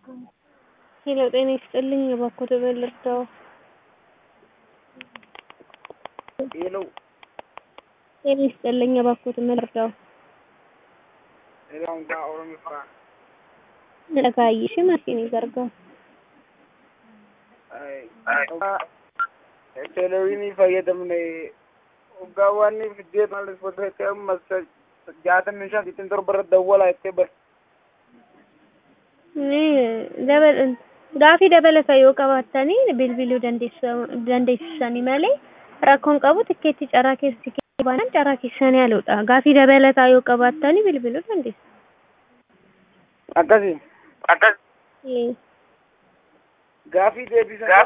ሄሎ ጤና ይስጥልኝ እባክዎት በምን ልርዳዎ? ሄሎ ጤና ይስጥልኝ እባክዎት ምን ልርዳዎ? Hello, ka Oromiffaa. Dhagaayyi ishee maashinii gargaaru. Teeleviinii fayyadamne waggaawwan fiddee maalis bosootee ammas jaatamii shan ittiin torba irratti dawwalaa jettee bar. Gaafii dabalataa yoo qabaattanii bilbiluu dandeessisanii malee rakkoon qabu tikkeetti carraa keessi baanan carraa keessanii haaludha. Gaafii dabalataa yoo qabaattanii bilbiluu dandeessu. Akkasii Akkas. gaafii deebisan